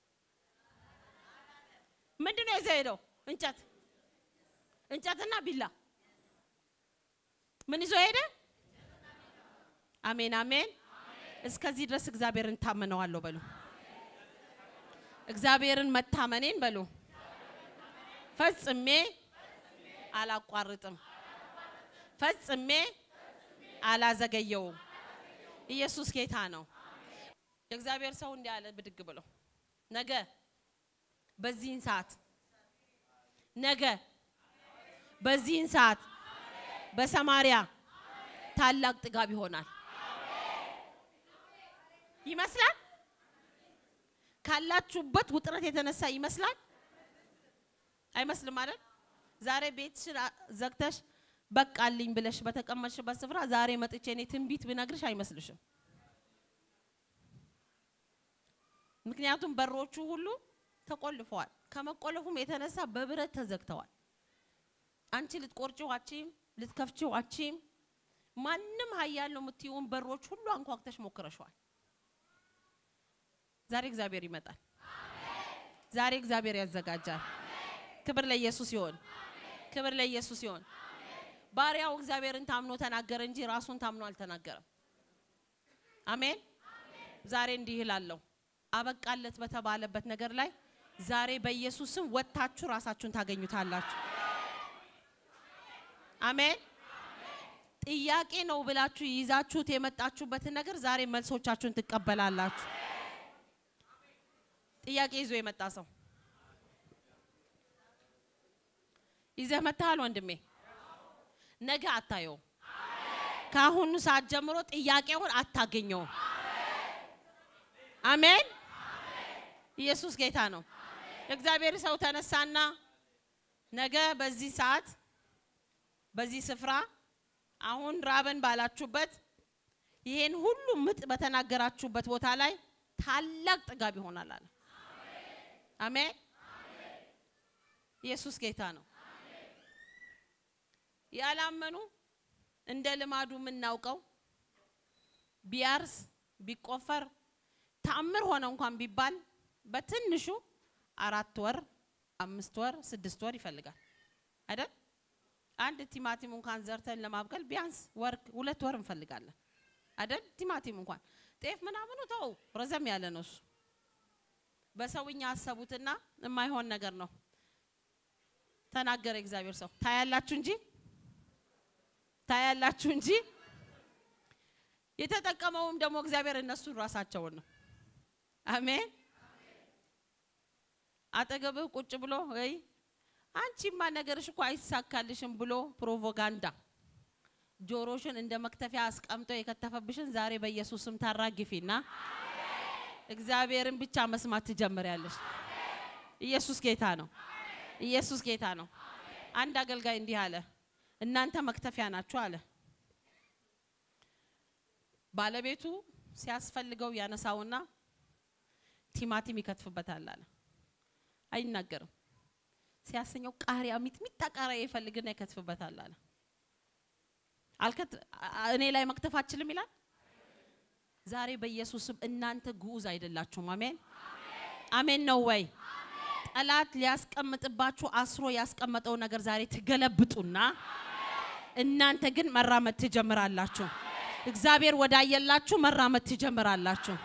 ምንድን ነው ይዘህ ሄደው? እንጨት እንጨትና ቢላ ምን ይዞ ሄደ? አሜን አሜን። እስከዚህ ድረስ እግዚአብሔርን ታመነዋለሁ በሉ። እግዚአብሔርን መታመኔን በሉ ፈጽሜ አላቋርጥም፣ ፈጽሜ አላዘገየውም። ኢየሱስ ጌታ ነው። የእግዚአብሔር ሰው እንዲህ አለ ብድግ ብሎ ነገ በዚህን ሰዓት ነገ በዚህን ሰዓት በሰማሪያ ታላቅ ጥጋብ ይሆናል ይመስላል። ካላችሁበት ውጥረት የተነሳ ይመስላል። አይመስልም አይደል? ዛሬ ቤትሽን ዘግተሽ በቃልኝ ብለሽ በተቀመጥሽበት ስፍራ ዛሬ መጥቼ እኔ ትንቢት ብነግርሽ አይመስልሽም። ምክንያቱም በሮቹ ሁሉ ተቆልፈዋል። ከመቆለፉም የተነሳ በብረት ተዘግተዋል። አንቺ ልትቆርጪው አቺም፣ ልትከፍቺው አቺም። ማንም ኃያል ነው የምትይውን በሮች ሁሉ አንኳኩተሽ ሞክረሽዋል። ዛሬ እግዚአብሔር ይመጣል። ዛሬ እግዚአብሔር ያዘጋጃል። ክብር ለኢየሱስ ይሆን። ክብር ለኢየሱስ ይሆን። ባሪያው እግዚአብሔርን ታምኖ ተናገረ እንጂ ራሱን ታምኖ አልተናገረም። አሜን። ዛሬ እንዲህ እላለሁ፣ አበቃለት በተባለበት ነገር ላይ ዛሬ በኢየሱስ ስም ወጥታችሁ ራሳችሁን ታገኙታላችሁ። አሜን። ጥያቄ ነው ብላችሁ ይዛችሁት የመጣችሁበትን ነገር ዛሬ መልሶቻችሁን ትቀበላላችሁ። ጥያቄ ይዞ የመጣ ሰው ይዘህ መጥተሃል ወንድሜ፣ ነገ አታየውም። ከአሁኑ ሰዓት ጀምሮ ጥያቄውን አታገኘውም። አሜን። ኢየሱስ ጌታ ነው። የእግዚአብሔር ሰው ተነሳና ነገ በዚህ ሰዓት በዚህ ስፍራ አሁን ራበን ባላችሁበት ይሄን ሁሉ ምጥ በተናገራችሁበት ቦታ ላይ ታላቅ ጥጋብ ይሆናል አለ። አሜን። ኢየሱስ ጌታ ነው። ያላመኑ እንደ ልማዱ የምናውቀው ቢያርስ ቢቆፈር ተአምር ሆነ እንኳን ቢባል በትንሹ አራት ወር፣ አምስት ወር፣ ስድስት ወር ይፈልጋል አይደል? አንድ ቲማቲም እንኳን ዘርተን ለማብቀል ቢያንስ ወር ሁለት ወር እንፈልጋለን አይደል? ቲማቲም እንኳን ጤፍ ምናምኑ ተው ረዘም ያለ ነው እሱ። በሰውኛ አሰቡትና የማይሆን ነገር ነው ተናገረ እግዚአብሔር ሰው። ታያላችሁ እንጂ ታያላችሁ እንጂ የተጠቀመውም ደግሞ እግዚአብሔር እነሱን ራሳቸውን ነው። አሜን። አጠገብህ ቁጭ ብሎ ወይ አንቺማ ነገርሽ እኮ አይሳካልሽም ብሎ ፕሮፓጋንዳ ጆሮሽን እንደ መክተፊያ አስቀምጦ የከተፈብሽን ዛሬ በኢየሱስ ስም ታራግፊና እግዚአብሔርን ብቻ መስማት ትጀምሪያለሽ። ኢየሱስ ጌታ ነው። ኢየሱስ ጌታ ነው። አንድ አገልጋይ እንዲህ አለ፣ እናንተ መክተፊያ ናችሁ አለ። ባለቤቱ ሲያስፈልገው ያነሳውና ቲማቲም ይከትፍበታል አለ። አይናገርም። ሲያሰኘው ቃሪያ ሚጥሚጣ ቃሪያ ይፈልግና ይከትፍበታል አለ። አልከት እኔ ላይ መክተፍ አችልም ይላል። ዛሬ በኢየሱስም እናንተ ግዑዝ አይደላችሁም። አሜን አሜን ነው ወይ? ጠላት ሊያስቀምጥባችሁ አስሮ ያስቀመጠው ነገር ዛሬ ትገለብጡና እናንተ ግን መራመድ ትጀምራላችሁ። እግዚአብሔር ወዳየላችሁ መራመድ ትጀምራላችሁ።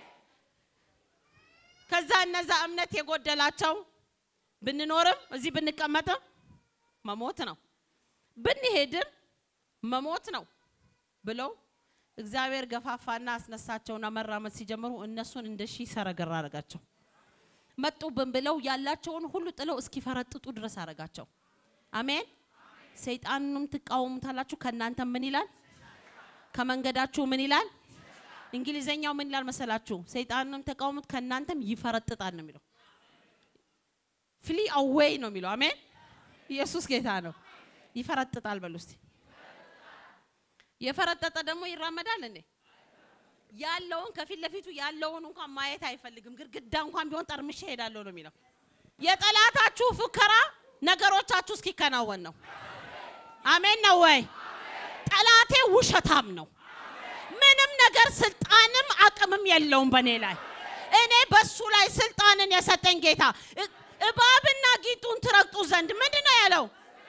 ከዛ እነዛ እምነት የጎደላቸው ብንኖርም እዚህ ብንቀመጥም መሞት ነው፣ ብንሄድም መሞት ነው ብለው እግዚአብሔር ገፋፋና አስነሳቸውና መራመድ ሲጀምሩ እነሱን እንደ ሺህ ሰረገራ አረጋቸው። መጡብን ብለው ያላቸውን ሁሉ ጥለው እስኪፈረጥጡ ድረስ አረጋቸው። አሜን። ሰይጣንንም ትቃወሙታላችሁ፣ ከእናንተ ምን ይላል? ከመንገዳችሁ ምን ይላል? እንግሊዘኛው ምን ይላል መሰላችሁ? ሰይጣንንም ተቃውሙት ከእናንተም ይፈረጥጣል ነው የሚለው። ፍሊ አዌይ ነው የሚለው። አሜን። ኢየሱስ ጌታ ነው። ይፈረጥጣል በሉ እስቲ። የፈረጠጠ ደግሞ ይራመዳል እንዴ? ያለውን ከፊት ለፊቱ ያለውን እንኳን ማየት አይፈልግም። ግድግዳ እንኳን ቢሆን ጠርምሼ እሄዳለሁ ነው የሚለው። የጠላታችሁ ፉከራ ነገሮቻችሁ እስኪከናወን ነው። አሜን ነው ወይ? ጠላቴ ውሸታም ነው። ምንም ነገር ስልጣንም አቅምም የለውም በእኔ ላይ። እኔ በሱ ላይ ስልጣንን የሰጠኝ ጌታ እ- እባብና ጊንጡን ትረግጡ ዘንድ ምንድን ነው ያለው?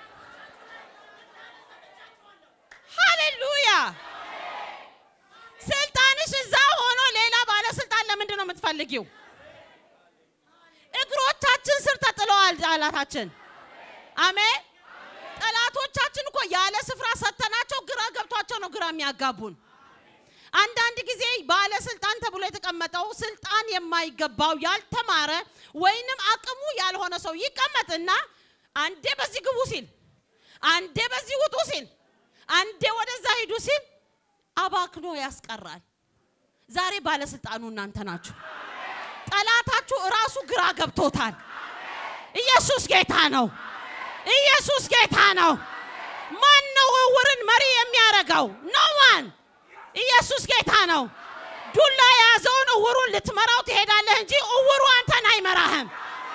ሃሌሉያ! ስልጣንሽ እዛ ሆኖ ሌላ ባለስልጣን ለምንድን ነው የምትፈልጊው? እግሮቻችን ስር ተጥለዋል ጠላታችን። አሜን። ጠላቶቻችን እኮ ያለ ስፍራ ሰተናቸው ግራ ገብቷቸው ነው ግራ የሚያጋቡን። አንዳንድ ጊዜ ባለስልጣን ተብሎ የተቀመጠው ስልጣን የማይገባው ያልተማረ ወይንም አቅሙ ያልሆነ ሰው ይቀመጥና አንዴ በዚህ ግቡ ሲል፣ አንዴ በዚህ ውጡ ሲል፣ አንዴ ወደዛ ሂዱ ሲል አባክኖ ያስቀራል። ዛሬ ባለስልጣኑ እናንተ ናችሁ። ጠላታችሁ እራሱ ግራ ገብቶታል። ኢየሱስ ጌታ ነው። ኢየሱስ ጌታ ነው። ማን ነው እውርን መሪ የሚያደርገው? ኖ ዋን። ኢየሱስ ጌታ ነው። ዱላ የያዘውን እውሩን ልትመራው ትሄዳለህ እንጂ እውሩ አንተን አይመራህም።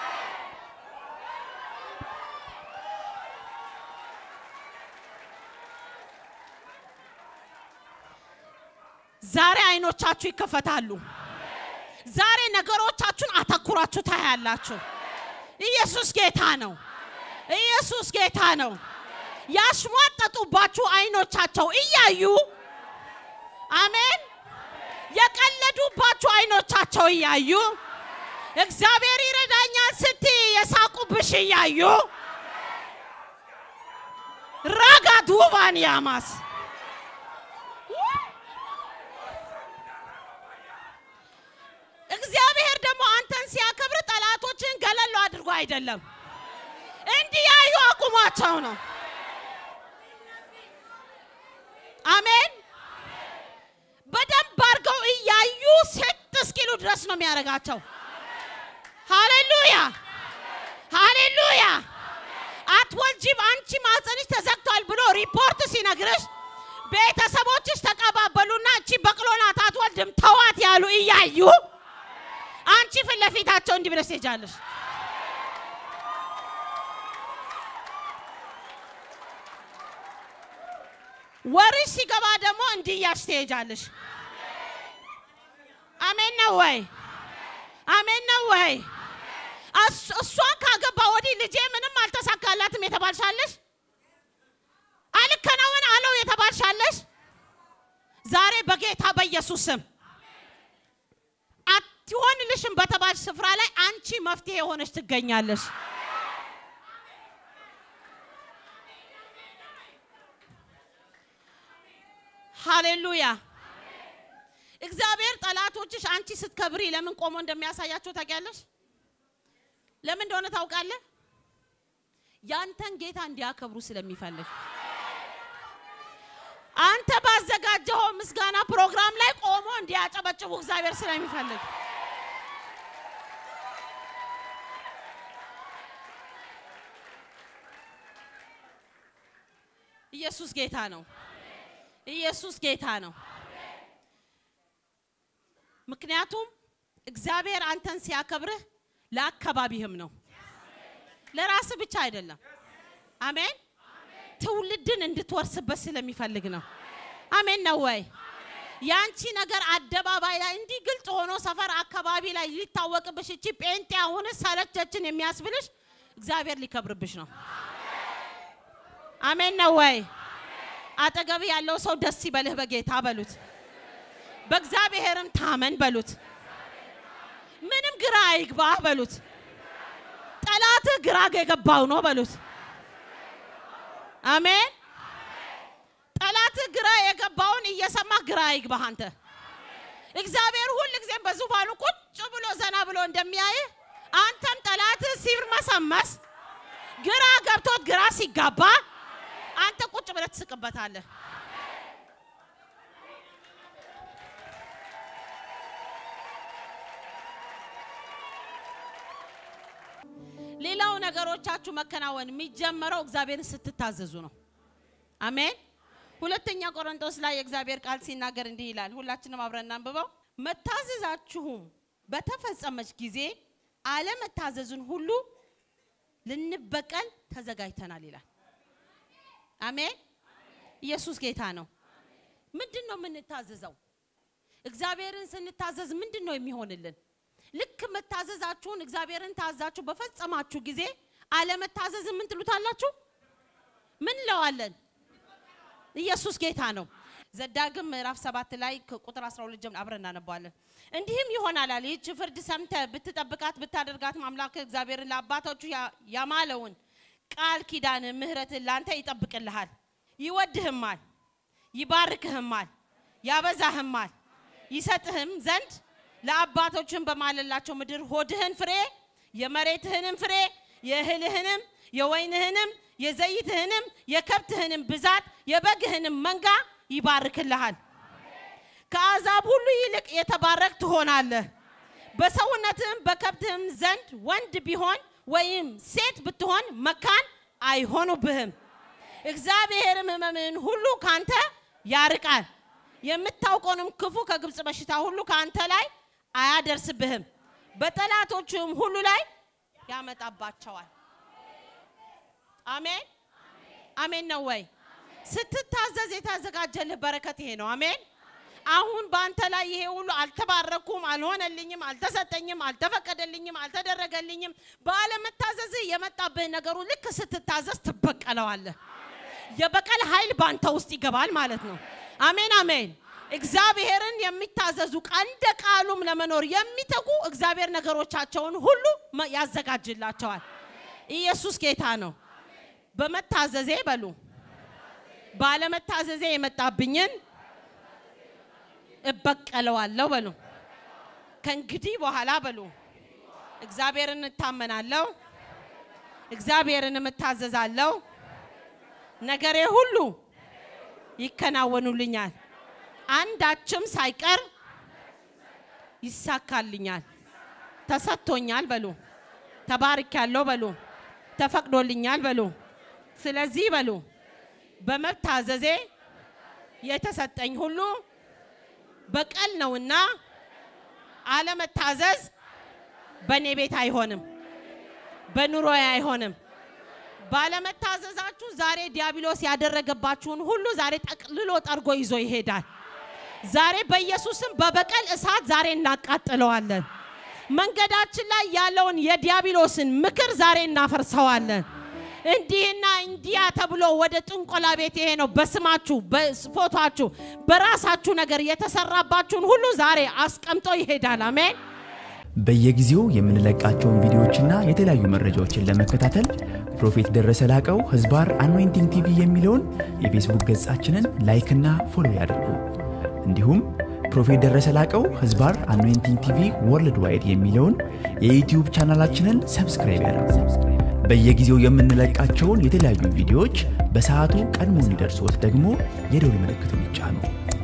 ዛሬ አይኖቻችሁ ይከፈታሉ። ዛሬ ነገሮቻችሁን አተኩራችሁ ታያላችሁ። ኢየሱስ ጌታ ነው። ኢየሱስ ጌታ ነው። ያሽሟጠጡባችሁ አይኖቻቸው እያዩ አሜን። የቀለዱባችሁ አይኖቻቸው እያዩ እግዚአብሔር ይረዳኛል ስትይ የሳቁብሽ እያዩ ራጋ ዱባን ያማስ እግዚአብሔር ደግሞ አንተን ሲያከብር ጠላቶችን ገለሉ አድርጎ አይደለም፣ እንዲያዩ አቁሟቸው ነው። አሜን። በደንብ አድርገው እያዩ ስጥ እስኪሉ ድረስ ነው የሚያደርጋቸው። ሃሌሉያ ሃሌሉያ። አትወልጂም አንቺ ማህፀንሽ ተዘግቷል ብሎ ሪፖርት ሲነግርሽ ቤተሰቦችሽ ተቀባበሉና እቺ በቅሎ ናት አትወልድም ተዋት ያሉ እያዩ አንቺ ፊት ለፊታቸው እንዲህ ብለሽ ትሄጃለሽ። ወርሽ ሲገባ ደግሞ እንዲህ እያልሽ ትሄጃለሽ። አሜን ነው ወይ? አሜን ነው ወይ? እስ- እሷን ካገባ ወዲህ ልጄ ምንም አልተሳካላትም የተባልሻለሽ፣ አልከናወን አለው የተባልሻለሽ፣ ዛሬ በጌታ በኢየሱስ ስም አትሆንልሽም በተባልሽ ስፍራ ላይ አንቺ መፍትሄ የሆነች ትገኛለሽ። ሃሌሉያ። እግዚአብሔር ጠላቶችሽ አንቺ ስትከብሪ ለምን ቆሞ እንደሚያሳያቸው ታውቂያለሽ? ለምን እንደሆነ ታውቃለህ? ያንተን ጌታ እንዲያከብሩ ስለሚፈልግ አንተ ባዘጋጀኸው ምስጋና ፕሮግራም ላይ ቆሞ እንዲያጨበጭቡ እግዚአብሔር ስለሚፈልግ ኢየሱስ ጌታ ነው። ኢየሱስ ጌታ ነው። ምክንያቱም እግዚአብሔር አንተን ሲያከብርህ ለአካባቢህም ነው፣ ለራስ ብቻ አይደለም። አሜን። ትውልድን እንድትወርስበት ስለሚፈልግ ነው። አሜን ነው ወይ? ያንቺ ነገር አደባባይ ላይ እንዲህ ግልጽ ሆኖ ሰፈር አካባቢ ላይ ሊታወቅብሽ እቺ ጴንጤ አሁን ሰለቸችን የሚያስብልሽ እግዚአብሔር ሊከብርብሽ ነው። አሜን ነው ወይ? አጠገብ ያለው ሰው ደስ ይበልህ በጌታ በሉት፣ በእግዚአብሔርም ታመን በሉት፣ ምንም ግራ አይግባህ በሉት፣ ጠላትህ ግራ የገባው ነው በሉት። አሜን። ጠላትህ ግራ የገባውን እየሰማህ ግራ አይግባህ አንተ። እግዚአብሔር ሁል ጊዜም በዙፋኑ ቁጭ ብሎ ዘና ብሎ እንደሚያይህ አንተም ጠላትህ ሲርመሰመስ ግራ ገብቶት ግራ ሲጋባ አንተ ቁጭ ብለህ ትስቅበታለህ። ሌላው ነገሮቻችሁ መከናወን የሚጀመረው እግዚአብሔርን ስትታዘዙ ነው። አሜን። ሁለተኛ ቆሮንቶስ ላይ የእግዚአብሔር ቃል ሲናገር እንዲህ ይላል። ሁላችንም አብረን እናንብበው። መታዘዛችሁም በተፈጸመች ጊዜ አለመታዘዙን ሁሉ ልንበቀል ተዘጋጅተናል ይላል። አሜን። ኢየሱስ ጌታ ነው። ምንድን ነው የምንታዘዘው? እግዚአብሔርን ስንታዘዝ ምንድን ነው የሚሆንልን? ልክ መታዘዛችሁን እግዚአብሔርን ታዛችሁ በፈጸማችሁ ጊዜ አለመታዘዝ ምን ትሉታላችሁ? ምን ለዋለን? ኢየሱስ ጌታ ነው። ዘዳግም ምዕራፍ ሰባት ላይ ቁጥር 12 ጀምሮ አብረን እናነባዋለን። እንዲህም ይሆናል አለ ይህች ፍርድ ሰምተህ ብትጠብቃት ብታደርጋት አምላክ እግዚአብሔርን ለአባቶቹ ያማለውን ቃል ኪዳን ምሕረትን ላንተ ይጠብቅልሃል፣ ይወድህማል፣ ይባርክህማል፣ ያበዛህማል፣ ይሰጥህም ዘንድ ለአባቶችን በማለላቸው ምድር ሆድህን ፍሬ የመሬትህንም ፍሬ የእህልህንም የወይንህንም የዘይትህንም የከብትህንም ብዛት የበግህንም መንጋ ይባርክልሃል። ከአሕዛብ ሁሉ ይልቅ የተባረክ ትሆናለህ። በሰውነትህም በከብትህም ዘንድ ወንድ ቢሆን ወይም ሴት ብትሆን መካን አይሆኑብህም። እግዚአብሔርም ሕመምህን ሁሉ ካንተ ያርቃል። የምታውቀውንም ክፉ ከግብፅ በሽታ ሁሉ ካንተ ላይ አያደርስብህም። በጠላቶችህም ሁሉ ላይ ያመጣባቸዋል። አሜን አሜን ነው ወይ? ስትታዘዝ የተዘጋጀልህ በረከት ይሄ ነው። አሜን። አሁን በአንተ ላይ ይሄ ሁሉ አልተባረኩም፣ አልሆነልኝም፣ አልተሰጠኝም፣ አልተፈቀደልኝም፣ አልተደረገልኝም ባለመታዘዝህ የመጣብህ ነገሩ ልክ ስትታዘዝ ትበቀለዋለህ። የበቀል ኃይል በአንተ ውስጥ ይገባል ማለት ነው። አሜን አሜን። እግዚአብሔርን የሚታዘዙ እንደ ቃሉም ለመኖር የሚተጉ እግዚአብሔር ነገሮቻቸውን ሁሉ ያዘጋጅላቸዋል። ኢየሱስ ጌታ ነው። በመታዘዜ በሉ ባለመታዘዜ የመጣብኝን እበቀለዋለሁ በሉ። ከእንግዲህ በኋላ በሉ እግዚአብሔርን እታመናለሁ፣ እግዚአብሔርን እታዘዛለሁ፣ ነገሬ ሁሉ ይከናወኑልኛል፣ አንዳችም ሳይቀር ይሳካልኛል፣ ተሰጥቶኛል በሉ፣ ተባርኪያለሁ በሉ፣ ተፈቅዶልኛል በሉ። ስለዚህ በሉ በመታዘዜ የተሰጠኝ ሁሉ በቀል ነውና አለመታዘዝ በእኔ ቤት አይሆንም፣ በኑሮዬ አይሆንም። ባለመታዘዛችሁ ዛሬ ዲያብሎስ ያደረገባችሁን ሁሉ ዛሬ ጠቅልሎ ጠርጎ ይዞ ይሄዳል። ዛሬ በኢየሱስም በበቀል እሳት ዛሬ እናቃጥለዋለን። መንገዳችን ላይ ያለውን የዲያብሎስን ምክር ዛሬ እናፈርሰዋለን። እንዲህና እንዲያ ተብሎ ወደ ጥንቆላ ቤት ይሄ ነው በስማችሁ በፎቷችሁ በራሳችሁ ነገር የተሰራባችሁን ሁሉ ዛሬ አስቀምጦ ይሄዳል። አሜን። በየጊዜው የምንለቃቸውን ቪዲዮዎችና የተለያዩ መረጃዎችን ለመከታተል ፕሮፌት ደረሰ ላቀው ህዝባር አኖይንቲንግ ቲቪ የሚለውን የፌስቡክ ገጻችንን ላይክና ፎሎ ያድርጉ። እንዲሁም ፕሮፌት ደረሰ ላቀው ህዝባር አኖይንቲንግ ቲቪ ወርልድ ዋይድ የሚለውን የዩትዩብ ቻናላችንን ሰብስክራይብ ያድርጉ። በየጊዜው የምንለቃቸውን የተለያዩ ቪዲዮዎች በሰዓቱ ቀድሞ እንዲደርሶት ደግሞ የደውል ምልክቱን ይጫኑ።